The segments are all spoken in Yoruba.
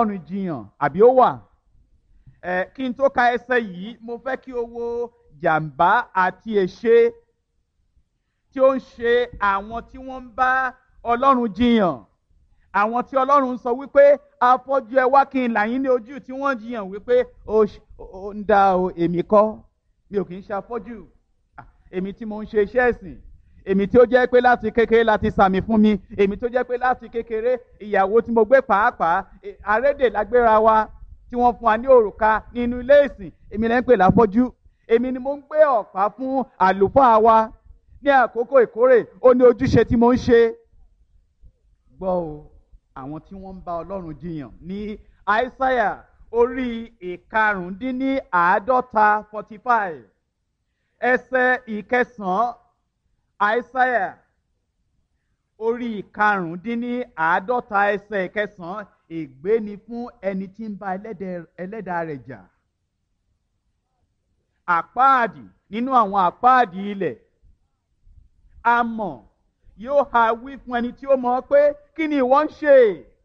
ọlọ́run jiyàn àbí ó wà ẹ kí n tó ka ẹsẹ̀ yìí mo fẹ́ kí o wo jàǹbá àti èṣe tí ó ń ṣe àwọn tí wọ́n ń bá ọlọ́run jiyàn àwọn tí ọlọ́run sọ wípé afọ́jú ẹ wá kí n là yín ní ojú tí wọ́n jiyàn wípé ó ń dá o èmi kọ́ mi ò kì í ṣe afọ́jú èmi tí mo ń ṣe iṣẹ́ ẹ̀sìn èmi tí ó jẹ́ pé láti kékeré láti sàmì fún mi èmi tó jẹ́ pé láti kékeré ìyàwó tí mo gbé pàápàá àrédè lágbéra wa tí wọ́n fún wa ní òrùka nínú ilé ìsìn èmi lẹ́ ń pè láfọ́jú èmi ni mo ń gbé ọ̀pá fún àlùfáà wa ní àkókò ìkórè ó ní ojúṣe tí mo ń ṣe gbọ́ o àwọn tí wọ́n ń bá ọlọ́run jiyàn ní àìsáyà orí ìkarùndínláàádọ́ta forty five ẹsẹ̀ ìkẹsàn-án àìsáyà orí ìkarùndínláàádọ́ta ẹsẹ̀ ìkẹsàn-án ègbé ni fún ẹni tí ń bá ẹlẹ́dàá rẹ̀ jà àpáàdì nínú àwọn àpáàdì ilẹ̀ amọ̀ yóò ha wí fún ẹni tí ó mọ̀ pé kí ni ìwọ ń ṣe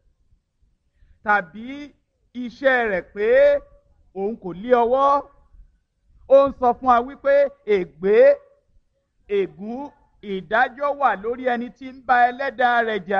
tàbí iṣẹ́ rẹ̀ pé òun kò lé ọwọ́ ó ń sọ fún wa wípé ègbé ègún ìdájọ́ wà lórí ẹni tí ń bá ẹlẹ́dàá rẹ̀ jà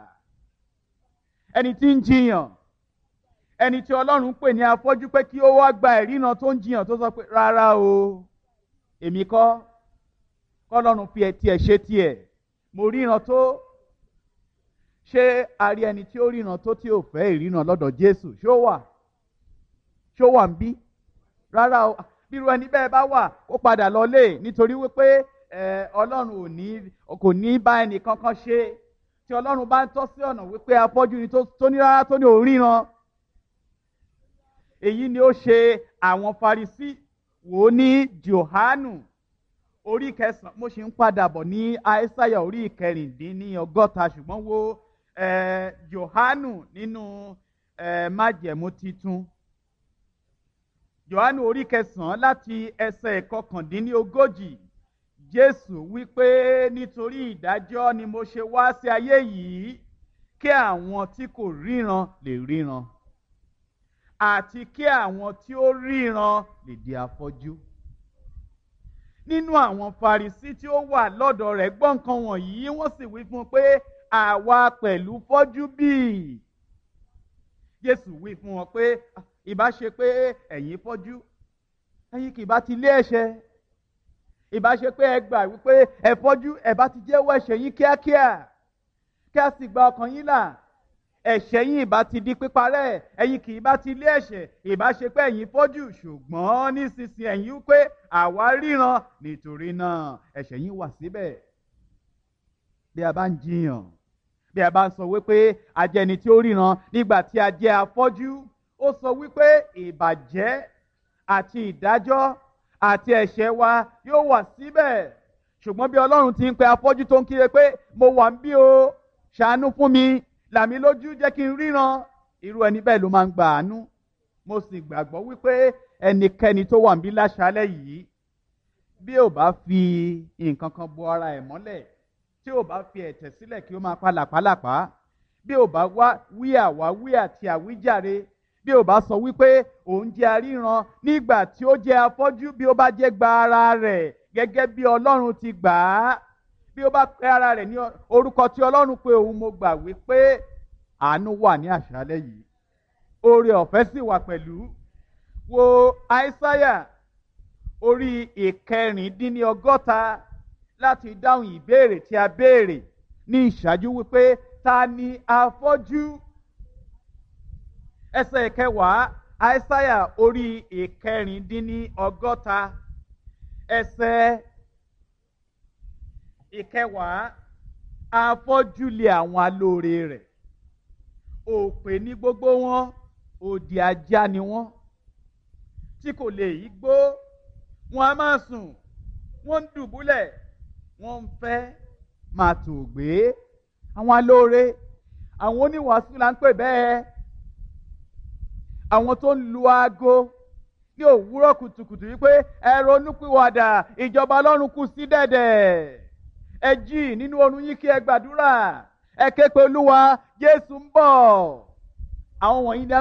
ẹni tí ń jiyàn ẹni tí ọlọ́run pè ní afọ́jú pé kí ó wá gba ìrìnà tó ń jiyàn tó sọ pé rárá o èmi kọ́ kọ́lọ́run fi ẹ̀ tiẹ̀ ṣe tiẹ̀ mo ríran tó ṣé a rí ẹni tí ó ríran tó tí ò fẹ́ ìríran lọ́dọ̀ Jésù ṣó wà ṣó wà ń bí rárá o bírú ẹni bẹ́ẹ̀ bá wà ó padà lọlé nítorí wípé Ọlọ́run ò ní kò ní bá ẹnì kankan ṣe tí Ọlọ́run bá ń tọ́ sí ọ̀nà wípé afọ́jú ni tó ní rárá tó ní òríran èyí ni ó ṣe àwọn Farisí wò ó ní Jòhánù orí kẹsàn-án mo ṣe ń padà bọ̀ ní aísáyà orí ìkẹrìndínlọ́gọ́ta ṣùgbọ́n wo Jòhánù nínú májẹ̀mú titun Jòhánù orí kẹsàn-án láti ẹsẹ̀ ìkọkàndínlógójì Jésù wípé nítorí ìdájọ́ ni mo ṣe wá sí ayé yìí kí àwọn tí kò ríran lè ríran àti kí àwọn tí ó ríran lè di afọ́jú nínú àwọn Farisí tí ó wà lọ́dọ̀ rẹ̀ gbọ́ nǹkan wọ̀nyí wọ́n sì wí fún un pé àwa pẹ̀lú fọ́jú bíi Jésù wí fún wọn pé ìbá ṣe pé ẹ̀yin fọ́jú ẹ̀yin kì bá ti lé ẹ̀ṣẹ̀ ìbá ṣe pé ẹ gbà wípé ẹ fọ́jú ẹ bá ti jẹ́wọ́ ẹ̀ṣẹ̀ yín kíákíá kí a sì gba ọkàn yín là ẹ̀ṣẹ̀ yín ìbá ti di píparẹ́ ẹ̀yin kì í bá ti lé ẹ̀ṣẹ̀ ìbá ṣe pé ẹ̀yin fọ́jú ṣùgbọ́n nísinsìnyí ẹ̀yin wípé àwa ríran nítorí náà ẹ̀ṣẹ̀ yín wà síbẹ̀ bí a bá ń jiyàn bí a bá ń sọ wípé a jẹ́ ẹni tí ó ríran nígbà tí a jẹ́ afọ́jú ó sọ wípé ìbàjẹ́ àti ìdájọ́ àti ẹ̀ṣẹ̀ wa yóò wà síbẹ̀ ṣùgbọ́n bí Ọlọ́run ti ń pe afọ́jú tó ń kíre pé mo wà ń bí o ṣàánú fún mi làmí lójú jẹ́ kí n ríran irú ẹni bẹ́ẹ̀ ló máa ń gba àánú mo sì gbàgbọ́ wípé ẹnikẹ́ni tó wà níbí láṣálẹ́ yìí bí ò bá fi nǹkan kan bo ara ẹ̀ mọ́lẹ̀ tí ò bá fi ẹ̀tẹ̀ sílẹ̀ kí ó máa pa làpálàpá bí ò bá wá wí àwáwí àti àwíjàre bí ò bá sọ wípé òun jẹ́ aríran nígbà tí ó jẹ́ afọ́jú bí ó bá jẹ́ gba ara rẹ̀ gẹ́gẹ́ bí Ọlọ́run ti gbà á bí ó bá pe ara rẹ̀ ní orúkọ tí Ọlọ́run pé òun mo gbà wípé àánú wà ní àṣálẹ́ yìí oore ọ̀fẹ́ sì wà pẹ̀lú wo àìsáyà orí ìkẹrìndínlọ́gọ́ta láti dáhùn ìbéèrè tí a béèrè ní ìṣáájú wípé ta ni afọ́jú ẹsẹ̀ ìkẹwàá àìsáyà orí ìkẹrìndínlọ́gọ́ta ẹsẹ̀ ìkẹwàá afọ́jú lé àwọn alóore rẹ̀ òpè ní gbogbo wọn òdì ajá ni wọn tí kò lè yí gbó wọn a máa sùn wọn ń dùbúlẹ̀ wọn ń fẹ́ máa tò gbé àwọn alóore àwọn oníwàásù là ń pè bẹ́ẹ̀ àwọn tó ń lu aago ní òwúrọ̀ kùtùkùtù wípé ẹ ronúpìwàdà ìjọba ọlọ́run kù sí dẹ̀dẹ̀ ẹ jí nínú oorun yín kí ẹ gbàdúrà ẹ ké pe olúwa jésù ń bọ̀ àwọn wọ̀nyí ni